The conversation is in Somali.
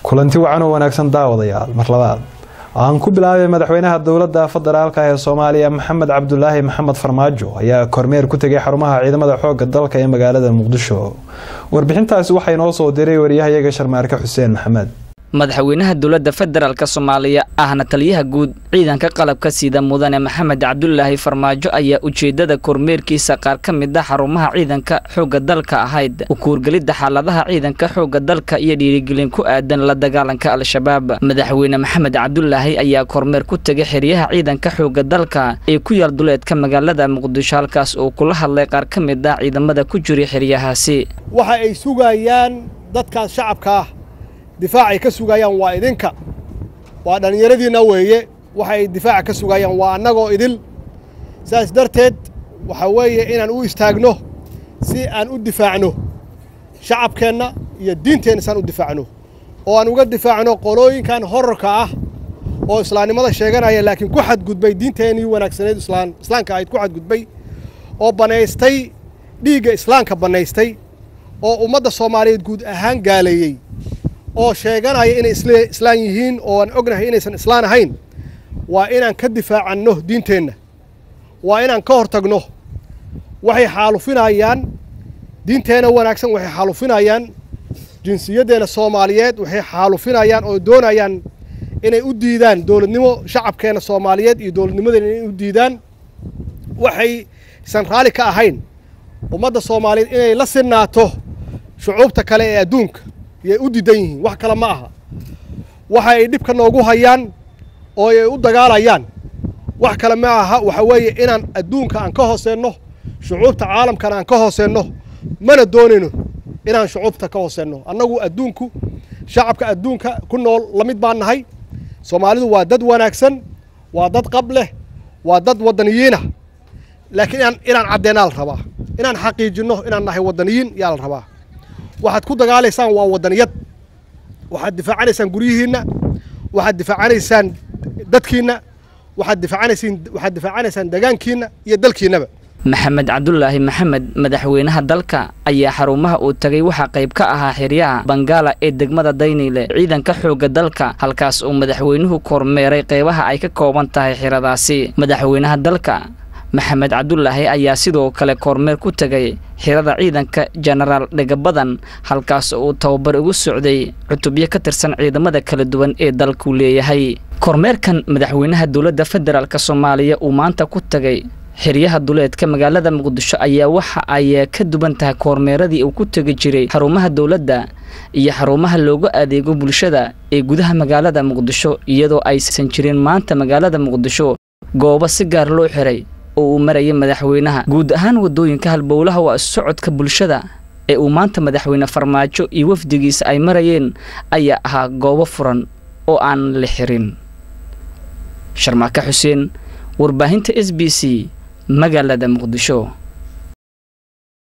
kulanti wacan oo wanaagsan daawadayaal mar labaad aan ku bilaabay madaxweynaha dowladda federaalka ee soomaaliya maxamed cabdulaahi maxamed farmaajo ayaa kormeer ku tegay xarumaha ciidamada xoogga dalka ee magaalada muqdisho warbixintaasi waxaa inoo soo diray waryahayaga sharmaarke xuseen maxamed madaxweynaha dowladda federaalk soomaaliya ahna taliyaha guud ciidanka qalabka sida mudane maxamed cabdulaahi farmaajo ayaa ujeedada kormeerkiisa qaar ka mid a xarumaha ciidanka xoogga dalka ahayd u kuurgelidda xaaladaha ciidanka xoogga dalka iyo dhiirigelin ku aadan la dagaalanka al-shabaab madaxweyne maxamed cabdulaahi ayaa kormeer ku tegay xeryaha ciidanka xoogga dalka ee ku yaal duleedka magaalada muqdisho halkaas uu kula hadlay qaar ka mid ah ciidamada ku jiray xeryahaasi waxa ay sugayaan dadkaas shacabka ah difaacay ka sugayaan waa idinka waa dhallinyaradiinna weeye waxa ay difaaca ka sugayaan waa annagoo idil saas darteed waxaa weeye inaan u istaagno si aan u difaacno shacabkeenna iyo diinteenna si aan u difaacno oo aan uga difaacno qolooyinkan horarka ah oo islaamnimada sheeganaya laakiin ku xadgudbay diinteennii wanaagsaneed islaan islaamka ahayd ku xadgudbay oo bannaystay dhiigga islaamka bannaystay oo ummadda soomaaliyeed guud ahaan gaaleeyey oo sheeganaya inay islaan yihiin oo aan ognahay inaysan islaan ahayn waa inaan ka difaacanno diinteenna waa inaan ka hor tagno waxay xaalufinayaan diinteenna wanaagsan waxay xaalufinayaan jinsiyaddeena soomaaliyeed waxay xaalufinayaan oo doonayaan inay u diidaan dowladnimo shacabkeenna soomaaliyeed iyo dowladnimadeena inay u diidaan waxaysan raalli ka ahayn ummadda soomaaliyeed inay la sinaato shucuubta kale ee adduunka yay u diidan yihiin wax kale ma aha waxa ay dhibka noogu hayaan oo ay u dagaalayaan wax kale ma aha waxa weeye inaan adduunka aan ka hooseenno shucuubta caalamkana aan ka hooseenno mana doonayno inaan shucuubta ka hooseenno annagu adduunku shacabka adduunka ku nool la mid baan nahay soomaalidu waa dad wanaagsan waa dad qab leh waa dad waddaniyiinah laakiin inaan inaan caddeenaa la rabaa inaan xaqiijinno inaan nahay waddaniyiin yaa la rabaa waxaad ku dagaalaysaan waa waddaniyad waxaad difaacanaysaan guryihiinna waxaad difaacanaysaan dadkiinna waxaad difaacanaysaan waxaad difaacanaysaan degaankiinna iyo dalkiinnaba maxamed cabdulaahi maxamed madaxweynaha dalka ayaa xarumaha uu tagay waxaa qayb ka ahaa xeryaha bangaala ee degmada dayniile ciidanka xoogga dalka halkaas uu madaxweynuhu kormeeray qeybaha ay ka kooban tahay xiradaasi madaxweynaha dalka maxamed cabdulaahi ayaa sidoo kale kormeer ku tegay xirada ciidanka jenaraal dhegabadan halkaas uu tababar ugu socday cutubyo ka tirsan ciidamada kala duwan ee dalku leeyahay kormeerkan madaxweynaha dowladda federaalk soomaaliya uu maanta ku tagay xeryaha duleedka magaalada muqdisho ayaa waxa ay ka duwan tahay kormeeradii uu ku tegi jiray xarumaha dowladda iyo xarumaha loogu adeego bulshada ee gudaha magaalada muqdisho iyadoo aysan jirin maanta magaalada muqdisho goobo si gaar loo xiray oo uu marayay madaxweynaha guud ahaan waddooyinka halbowlaha waa socodka bulshada ee uu maanta madaxweyne farmaajo iyo wafdigiisa ay marayeen ayaa ahaa goobo furan oo aan la xirin sharmaaka xuseen warbaahinta s b c magaalada muqdisho